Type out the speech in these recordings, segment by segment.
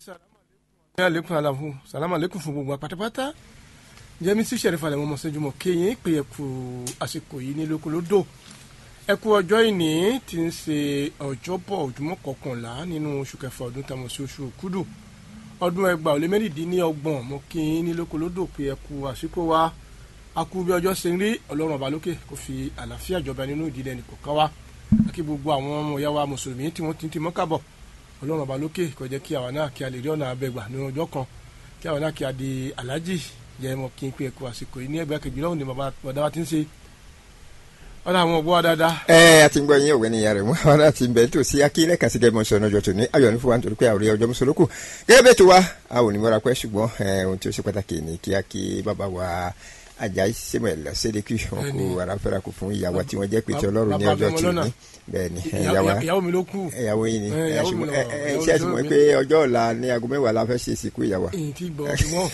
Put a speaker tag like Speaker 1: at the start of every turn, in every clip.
Speaker 1: ní àlékún àlàfo sàlámù àlékún fún gbogbo pátápátá jẹ́mi sí sẹ̀rífà lẹ́wọ̀n mọ̀ sẹ́júmọ̀ kéyìn pé ẹ kú àsìkò yìí ní lóko lódò ẹ kú ọjọ́ ìní tí ń ṣe ọjọ́bọ̀ ojúmọ́ kọkànlá nínú oṣù kẹfà ọdún tamọ̀ sí oṣù òkúdù ọdún ẹgbàá ó lé mẹ́rìndínlọ́gbọ̀n mọ̀ kéyìn ní lóko lódò pé ẹ kú àsìkò wa a kú bí ọjọ́ ṣe ń rí ọlọ́run ọba lókè kó fi àlàáfíà jọba nínú ìdílé ẹnì kọ̀ọ̀kan wa kí gbogbo àwọn ọmọ ìyá wa mùsùlùmí tí wọ́n ti ń ti mọ́kàbọ̀ ọlọ́run ọba lókè kó jẹ́ kí àwa náà kí a lè rí ọ̀nà abẹ́gbà ní ọjọ́ kan kí àwa náà kí a di aláàjì jẹ́ mọ́ kí n pé ẹ̀kú àsìkò yìí ní ẹgbẹ́ kejì lọ́hùn ni bàbá wa ti ń ṣe ọ̀dà àwọn ọgbọ́n dáadáa.
Speaker 2: ẹ a ti ń gbọ́ yín òwe nìyá rẹ̀ mú àwọn náà ti ń bẹ̀ tó sí akílẹ̀ kàsí gẹ́gẹ́ mọ̀ sọ̀nà ọjọ́ tó ní ayọ̀ ní fún wa nítorí pé àwòrán ọjọ́ mùsùlùkù gẹ́gẹ́ bẹ́ẹ̀ tó wa a ò ní mọ́ra pẹ́ ṣùgbọ́n ohun tí ó ṣe pàtàkì ní kí a kí bàbá wa Àjàyí Samuel Sédékì wọn kó aráfẹ́ra kò fún ìyàwó tí wọ́n jẹ́ pété ọlọ́run ní ọjọ́ tí ní bẹ́ẹ̀ ni
Speaker 1: ìyàwó mi ló kú
Speaker 2: ìyàwó yìí ni ẹ ṣe àti mọ̀ pé ọjọ́ ọ̀la ní aago mẹ́wàá la fẹ́ ṣe ìsìnkú ìyàwó.
Speaker 1: èyí ti gbọ́ ṣùgbọ́n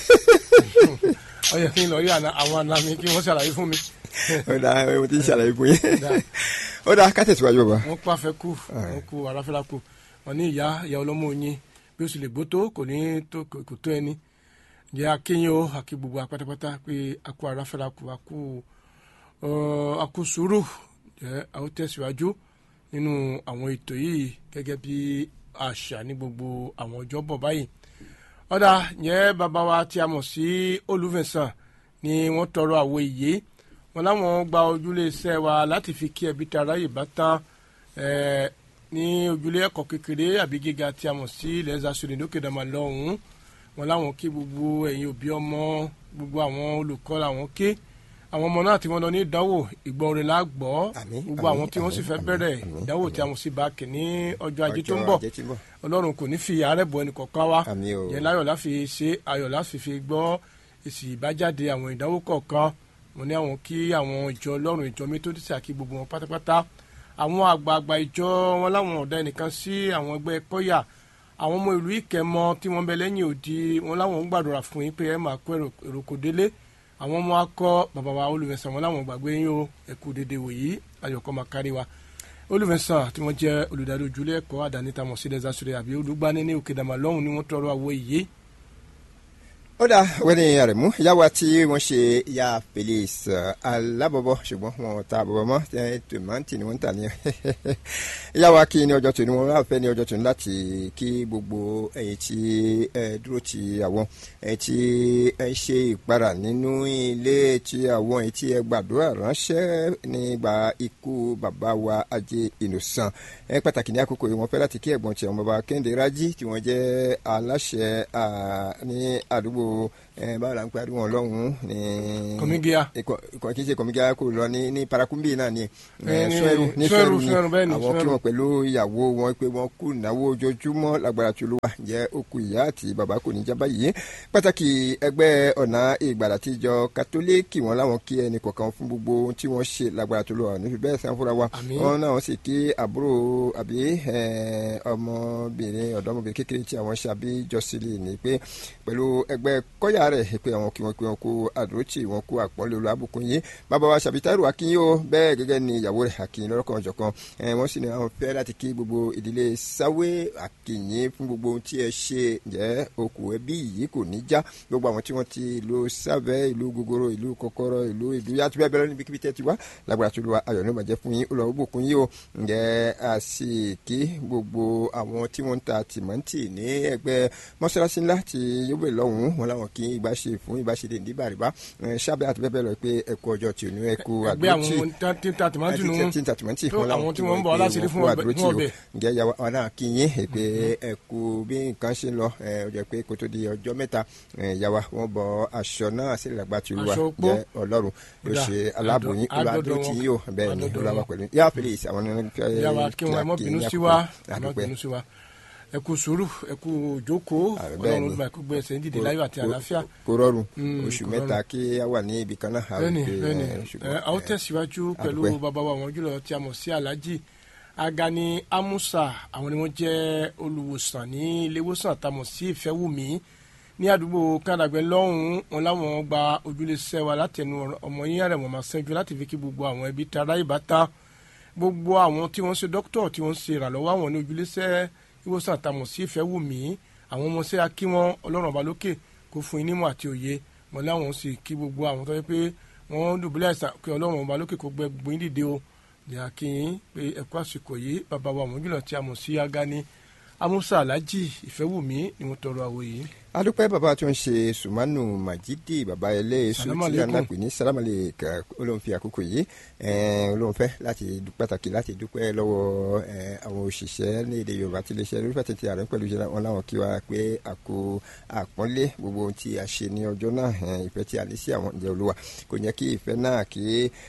Speaker 1: ọyẹ kí n lọ rí àwọn àna mi kí wọ́n ṣàlàyé fún mi.
Speaker 2: ó dà mo ti ń ṣàlàyé fún yín ó dà ká tẹ̀síwájú bàbá.
Speaker 1: wọ́n pa afẹ́ kú wọ́n kú aráfẹ́ra kú wọ́n ní ìyá ìyá ọlọ́mọ oyin bí ó sì lè gbó tó kò ní kò tó ẹni jẹ́ akéyìn o àkí gbogbo apátápátá pé akú aráfẹ́ra kú akú akú sùúrù jẹ́ àwọn tẹ̀síwájú nínú àwọn ètò yìí gẹ́gẹ́ bí àṣà ní gbogbo àwọn ọjọ́ bọ̀ báyìí ọ̀dà yẹn bàbá wa tí a mọ̀ sí olùfẹ̀sàn ni wọ́n tọrọ àwọ̀ ìyé wọn láwọn gba ojúlé iṣẹ́ wa láti fi kí ẹbí tara yìí bá tán ní ojúlé ẹ̀kọ́ kékeré àbí gíga tí a mọ̀ sí ilẹ̀ zasore lókè dàmà lọ́hùn-ún wọn láwọn kí gbogbo ẹ̀yin òbí ọmọ gbogbo àwọn olùkọ́ làwọn ké àwọn ọmọ náà tí wọ́n lọ ní ìdánwò ìgbọ́rin la gbọ́ gbogbo àwọn tí wọ́n sì fẹ́ bẹ̀rẹ̀ ìdánwò tí a mọ̀ sí báàkì ní ọjọ́ ajé tó ń bọ̀ ọlọ́run kò ní fi àárẹ̀ bọ ẹnì kọ̀ọ̀kan wa yẹn láyọ̀ láfi ṣe ayọ̀ láfi fi gbọ́ èsì ìbájáde àwọn ìdánwò kọ̀ọ̀kan mo ní àwọn kí àwọn ìjọ ọlọ́run ìjọ métódísì àkí gbogbo wọn pátápátá àwọn àgbààgbà ìjọ wọn láwọn ọ̀dà ẹnìkan sí àwọn ẹgbẹ́ kọ́yà àwọn ọmọ ìlú ìkẹmọ tí wọ́n bẹ lẹ́yìn òdi wọn láwọn ń gbàdúrà fún yín pé ẹ máa kó èrò kò délé àwọn ọmọ akọ bàbá wa olùfẹsàn wọn láwọn gbàgbé yín o ẹkú dédé wòyí ayọkọ máa kárí wa olùfẹsàn tí wọn jẹ olùdarí ojúlé ẹ̀kọ́ àdáni tamọ sí lẹsàsúrẹ àbí olùgbani ní òkè dàmà lọhùnún ni wọn tọrọ àwọ ìyé.
Speaker 2: ó dà wẹ́ni àrẹ̀mú ìyáwó tí wọ́n ṣe ya Felix alábọ̀bọ̀ ṣùgbọ́n wọn ta àbọ̀bọ̀ mọ́ tòmátì ni wọ́n ń tà ní ìyáwó kí ní ọjọ́ tòní wọn wá fẹ́ ní ọjọ́ tòní láti kí gbogbo ẹ̀yin tí ẹ dúró ti àwọn ẹ̀yin tí ẹ ṣe ìpara nínú ilé tí àwọn ẹ̀yin tí ẹ gbàdúrà ránṣẹ́ nígbà ikú bàbá wa ajé Innocent ẹ pàtàkì ní àkókò yìí wọ́n fẹ́ láti kí ẹ̀gbọ́n tí ọmọ bàbá Kẹ́hìndé Rájí tí wọ́n jẹ́ aláṣẹ ní àdúgbò báwo la ń pariwo wọn lọ́hùn-ún ní.
Speaker 1: kọ́mígíà.
Speaker 2: ikọ̀ kì í ṣe kọ́mígíà kò lọ ní ní parakumbi náà ni. sọ́ẹ̀rù ní sọ́ẹ̀rù ni àwọn kí wọn pẹ̀lú ìyàwó wọn pé wọn kú ìnáwó ojoojúmọ́ lágbára tó ló wà jẹ́ òkú ìyá àti bàbá kò ní jábá yìí. pàtàkì ẹgbẹ́ ọ̀nà ìgbàlà tíjọ kátólíìkì wọn láwọn kí ẹnì kọ̀ọ̀kan fún gbogbo ohun tí wọ́n ṣe lágbára tó ló wà nífi bẹ́ẹ̀ sàn fúnra wa. wọn náà wọ́n sì kí àbúrò àbí ọmọbìnrin ọ̀dọ́mọbìnrin kékeré tí àwọn ṣàbí jọ́sílẹ̀ ní pé pẹ̀lú ẹgbẹ́ kọ́yà rẹ̀ pé àwọn kí wọ́n pé wọn kó àdúrótì wọn kó àpọ́nlé olú abùkún yìí bàbá wa ṣàbítàrù akínyìn o bẹ́ẹ̀ gẹ́gẹ́ ni ìyàwó rẹ̀ akínyìn lọ́rọ̀kan ọ̀jọ̀kan wọ́n sì ní àwọn fẹ́ láti kí gbogbo ìdílé sáwé akínyìn fún gbogbo ohun tí ẹ ṣe jẹ́ okùn ẹbí yìí kò ní já gbogbo àwọn tí wọ́n ti ìlú sábẹ́ ìlú gogoro ìlú kọ́kọ́rọ́ ìlú ìlú yàtú bẹ́ẹ̀ bẹ́ẹ̀ níbi kíbi tẹ́ ti wá lágbára tó lu ayọ̀ ní ìbàjẹ́ fún yín olùwàwọ̀ bùkún yìí o ǹjẹ́ àsìkí gbogbo àwọn tí wọ́n ń ta tìmọ́ǹtì ní ẹgbẹ́ mọ́ṣáláṣí ńlá ti yóò lọ́hùn-ún wọn làwọn kì í gbà ṣe fún ìbáṣedé ní bàrìbá sábẹ́ àti bẹ́ẹ̀ bẹ́ẹ̀ lọ pé ẹ̀kú ọjọ́ tí ò ní ẹ̀kú àdúrótì
Speaker 1: ẹgbẹ́ àwọn tí ń ta tìmọ́tì nù
Speaker 2: tí ń ta tìmọ́tì
Speaker 1: tó àwọn tí wọ́n ń bọ̀ aláṣẹ́rí fún ọbẹ̀.
Speaker 2: ǹjẹ́ ìyàwó àwọn náà kí yín pé ẹ̀kú bí nǹkan ṣe ń lọ ó jẹ́ pé kó tó di ọjọ́ mẹ́ta ìyàwó wọn bọ aṣọ náà sí ìlàgbà tí olúwa jẹ́ ọlọ́run ló ṣe aláàbòyìn olùwàdúrótì yìí ó bẹ́ẹ̀ ni olúwa pẹ̀lú yá Felix àwọn ní
Speaker 1: fẹ́ ẹ kú sùúrù ẹ kú jókòó Ọlọ́run gba ẹkú gbé ẹsẹ̀ ń dìde láyọ̀ àti àlàáfíà.
Speaker 2: kò rọrùn oṣù mẹ́ta kí a wà ní ibì kan náà.
Speaker 1: bẹ́ẹ̀ni bẹ́ẹ̀ni a ó tẹ̀síwájú pẹ̀lú bàbá wa àwọn jùlọ tí a mọ̀ sí Alhaji Agani Amusa àwọn ni wọ́n jẹ́ olùwòsàn ní iléewòsàn tá a mọ̀ sí Ìfẹ́wùmí ní àdúgbò kádàgbẹ́ lọ́hùn-ún wọn láwọn gba ojúlẹ̀ṣẹ́ wa látẹnu ọmọ yín rẹ̀ wọ́n máa ṣẹ́jú láti fi kí gbogbo àwọn ẹbí tara ìbátan gbogbo àwọn tí wọ́n ṣe dókítọ̀ tí wọ́n ṣe ìrànlọ́wọ́ àwọn ní ojúlẹ̀ṣẹ́ ìwòsàn àtàmọ̀ sí ìfẹ́ wù mí àwọn ọmọọṣẹ́ akí wọn ọlọ́run ọba lókè kó fún yín nímọ̀ àti òye mọ̀ láwọn sì kí gbogbo àwọn tó yẹ pé wọ́n dùbúlẹ̀ àìsàn pé ọlọ́run ọba lókè kó gbẹ gbogbo yín dìde o ní akínyín pé ẹ̀kọ́ àsìkò yìí bàbá wa mọ̀jùlọ tí a mọ̀ sí agani amusa alhaji ìfẹ́wùmí ni mo tọrọ àwọ̀ yìí
Speaker 2: adúpẹ́ bàbá tó ń ṣe sùmánù màjídì bàbá ẹlẹ́ẹ̀sù
Speaker 1: Salamu
Speaker 2: tí a
Speaker 1: alaikum.
Speaker 2: náà pè ní sálámàlì kà olóhùn fi àkókò yìí ẹ̀ẹ́n, olóhùn fẹ́ láti dú- pàtàkì láti dúpẹ́ lọ́wọ́ ẹ̀ẹ́, àwọn òṣìṣẹ́ ní èdè yorùbá tí iléeṣẹ́ lórí fẹ́tẹ̀tì ààrẹ pẹ̀lú iṣẹ́ wọn láwọn kí wa pé àkó àpọ́nlé gbogbo ohun tí a ṣe ní ọjọ́ náà ẹ̀ẹ́n, ìfẹ́ tí a ní sí àwọn ìjẹ́ olúwa kò yẹ kí ìfẹ́ náà kí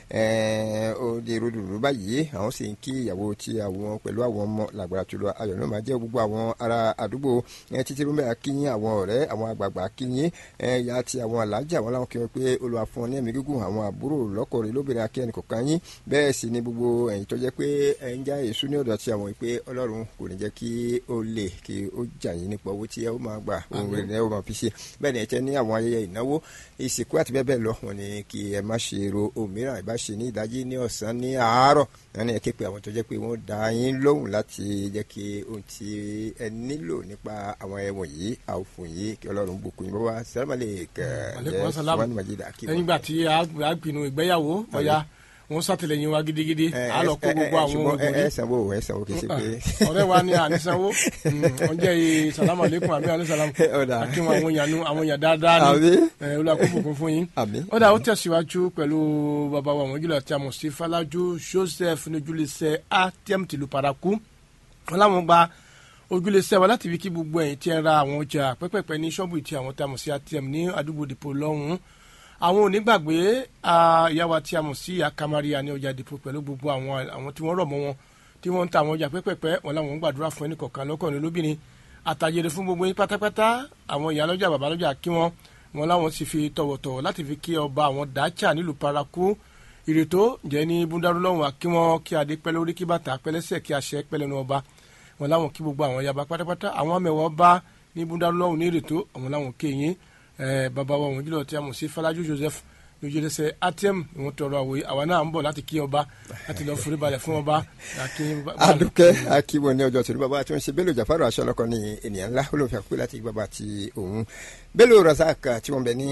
Speaker 2: ẹ̀ẹ́n, ó di rúdurùdu báyìí àwọn sì ń kí ìyàwó tí àwọn pẹ̀lú àwọn ọmọ làgbàrá tó lọ ayọ̀ náà máa jẹ́ gbogbo àwọn ará àdúgbò ẹ̀, títí rúmẹ́ akínyìn àwọn ọ̀rẹ́ àwọn àgbààgbà akínyìn ẹ̀yà àti àwọn alájà wọn láwọn kí wọn pé olùwà fún ọ ní ẹ̀mí gígùn àwọn àbúrò lọ́kọ̀ọ́rẹ́ lóbìnrin akẹ́ni kọ̀ọ̀kan yín bẹ́ẹ̀ sì ni gbogbo ẹ̀yin tó jẹ́ pé ẹ̀ ń já èso ní ọ̀dọ̀ àti àwọn ìpè ọlọ́run kò ní jẹ́ kí ó lè kí ó jà yín nípa owó tí ẹ ó máa gbà ohun rẹ̀ ni ẹ ó máa fi ṣe bẹ́ẹ̀ ni ẹ tẹ́ ní àwọn ayẹyẹ ìnáwó ìsìnkú àti bẹ́ẹ̀ bẹ́ẹ̀ lọ wọn ni kí ẹ má ṣe ro òmíràn ìbá ṣe ní ìdájí ní ọ̀sán ní àárọ̀ wọn ni ẹ ké pe àwọn tó jẹ́ pé wọ́n dá yín lóhùn láti jẹ́ kí ohun tí ẹ nílò nípa àwọn ẹ̀wọ̀n yìí àwòfún yìí kí ọlọ́run bùkún yín bọ́wá sàlámàlẹ̀ kẹ́
Speaker 1: Alaikum assalam.
Speaker 2: sùwọ́n màjídà kí
Speaker 1: lẹ́yìn ìgbà tí a a pinnu ìgbéyàwó ọ̀ya wọ́n sàtìlẹ́yìn wa gidigidi a lọ kó gbogbo àwọn
Speaker 2: ṣùgbọ́n ẹ
Speaker 1: obìnrin
Speaker 2: ẹ sanwó ẹ sanwó kì í ṣe pé.
Speaker 1: ọ̀rẹ́ wa ni ànísanwó wọ́n jẹ́ iye salamu aleykum àbí alayisalamu
Speaker 2: Ọ̀dà.
Speaker 1: àti wọn àwọn èèyàn nu àwọn èèyàn dáadáa ni
Speaker 2: Àbí?
Speaker 1: ẹ olùkóbùkún fún yín.
Speaker 2: Àmín.
Speaker 1: ó dà ó tẹ̀síwájú pẹ̀lú bàbá wa mọ̀júlọ tí a mọ̀ sí Falaju Joseph nojúlẹsẹ atm tìlú paraku wọn làwọn gba ojúlẹsẹ wa láti fi kí gbogbo ẹ̀yin tí ẹ ra àwọn ọjà pẹ́pẹ́pẹ́ ní ṣọ́ọ̀bù tí àwọn tí a mọ̀ sí atm ní àdúgbò dìpọ̀ lọ́hùn-ún àwọn onígbàgbé ah, ìyá wa tí a mọ̀ sí akamaria ní ọjà dìpọ̀ pẹ̀lú gbogbo àwọn àwọn tí wọ́n rọ̀ mọ́ wọn tí wọ́n ń ta àwọn ọjà pẹ́pẹ́pẹ́ wọn làwọn ń gbàdúrà fún ẹnì kọ̀ọ̀kan lọ́kọ̀ọ́rin lóbìnrin àtàjèrè fún gbogbo yín pátápátá àwọn ìyá lọ́jà bàbá lọ́jà kí wọ́n wọn làwọn sì fi tọ̀wọ̀tọ̀wọ̀ láti fi kí ọba àwọn dáchà nílùú paraku ìrètò jẹ́ ní búndàrú lọ́hùn àkí wọn kí adé pẹ́ lórí kí bàtà pẹ́lẹ́sẹ̀ kí àṣẹ pẹ́ lẹ́nu ọba wọn làwọn kí gbogbo àwọn yaba pátápátá àwọn amẹ̀wọ̀ bá ní búndàrú lọ́hùn ní ìrètò àwọn làwọn kéyìn ẹ bàbá wa wọn jùlọ tí a mọ̀ sí Falaju Joseph lójúlẹsẹ atm ni wọn tọrọ àwòye àwa náà ń bọ̀ láti kí ọba láti lọ forí balẹ̀ fún ọba àkí
Speaker 2: adúkẹ́ akíwọ ní ọjọ́ tòní bàbá tí wọ́n ṣe bello jafaru aṣọ́lọ́kọ ní ènìyàn ńlá olóòfin àkókò láti bàbá ti òun bello razak tí wọ́n bẹ ní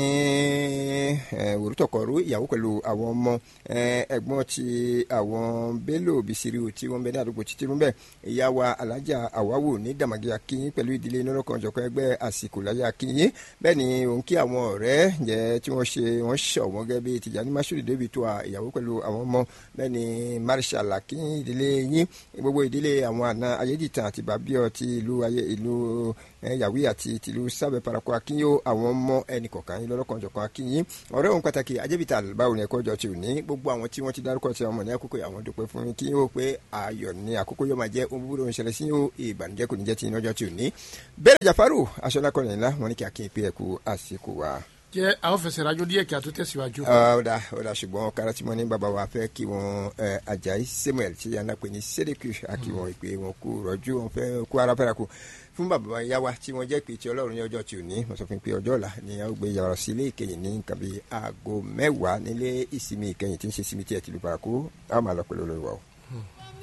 Speaker 2: òrùtọ̀kọ̀rú ìyàwó pẹ̀lú àwọn ọmọ eh, ẹ̀gbọ́n ti àwọn bello bisiriu tí wọ́n bẹ ní àdúgbò títí rúbẹ ìyá wa alájà àwáwò ní dàmàgì akínyìn pẹ̀lú ìdílé nọ́rọ̀kan ọ̀jọ̀kan ẹgbẹ́ àsìkò láyé akínyìn bẹ́ẹ̀ ni òun kí àwọn ọ̀rẹ́ jẹ́ tí wọ́n ṣe wọ́n ṣọ̀ wọ́n gẹ́gẹ́ bí tìjàní masudi david tó a ìyàwó pẹ̀lú àwọn ọmọ bẹ́ẹ̀ ni marshal akínyìn ìdílé yín gbogbo ìdílé àwọn àna ayédìtàn àti bàbíọ̀ ti ìlú ayé ìlú yàwí àti tìlú sábẹ́ parako akínyó àwọn ọmọ ẹnì kọ̀ọ̀kan yín lọ́lọ́kan ọ̀jọ̀kan akínyìn ọ̀rẹ́ òun pàtàkì ajẹ́bìtà báwo ni ẹ̀kọ́ ọjọ́ ti ò ní gbogbo àwọn tí wọ́n ti dárúkọ ti ọmọ ní àkókò yìí àwọn dúpẹ́ fún yín kí yóò pé ayọ̀ ní àkókò yóò máa jẹ́ ohun búburú ń ṣẹlẹ̀ sí yóò ìbànújẹ́ kò ní jẹ́ ti iná ọjọ́ ti ò ní. bẹ́ẹ̀ jafaru aṣọ́lákọ̀ọ́lẹ̀ ńlá wọn ní kí akínyìn pé ẹ̀kú àsìkò wa
Speaker 1: jẹ́ àwọn fẹsẹ̀ rájò díẹ̀ kí a tó tẹ̀síwájú.
Speaker 2: ọ̀dà ọ̀dà ṣùgbọ́n karatimọ́ ní bàbá wa fẹ́ kí wọ́n ajayi samuel tí yàrá pè ní sẹ́dẹ̀kù àkí wọn ìpè wọn kú rọ́jú wọn fẹ́ kú ara fẹ́ra kú fún bàbá ya wa tí wọ́n jẹ́ pé tí ọlọ́run ní ọjọ́ tí ò ní wọ́n sọ fún pé ọjọ́ ọ̀la ni a ó gbé yàrá sí ilé ìkẹyìn ní nǹkan bíi aago mẹ́wàá nílé ìsinmi ìkẹyìn tí ń ṣe sinmi tí ẹ ti lu paraku a máa lọ pẹ̀lú olórí wa o.